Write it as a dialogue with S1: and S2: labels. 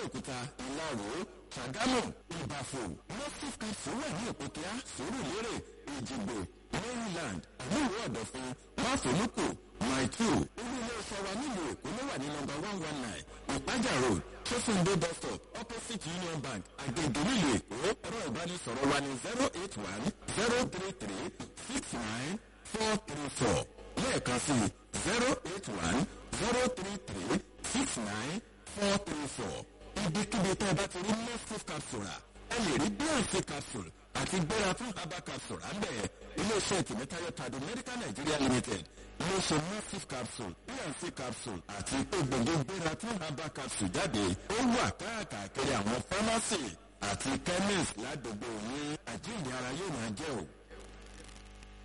S1: abẹ́òkúta ìlàró ṣàgámù ìbàfò mọ́síf capsule wà ní òkúta sùúrùlérè ìjìgbò maryland àmúwò ọ̀dọ̀fin máfòlùkù maitu olú ilé iṣẹ́ wa nílùú èkó ló wà ní nọmba one one nine ìpájà road sọ́sùndé bus stop opposite union bank àgbègbè nílùú èkó ẹ̀rọ ìbánisọ̀rọ̀ wa ní zero eight one zero three three six nine four three four lẹ́ẹ̀kan sí zero eight one zero three three six nine four three four ibikíbi tẹ́ ẹ bá ti rí mostif capsule ẹ lè rí bnc capsule àti gbéra fún herbal capsule àmbẹ̀ iléeṣẹ́ tìmítayọ̀ tàdó medical nigeria limited iléeṣẹ́ mostif capsule bnc capsule àti egbògi gbéra fún herbal capsule jáde ó wà káàkiri àwọn pharmacy àti chemist ládùúgbò yín àjíǹde ara yóò máa jẹ́ o.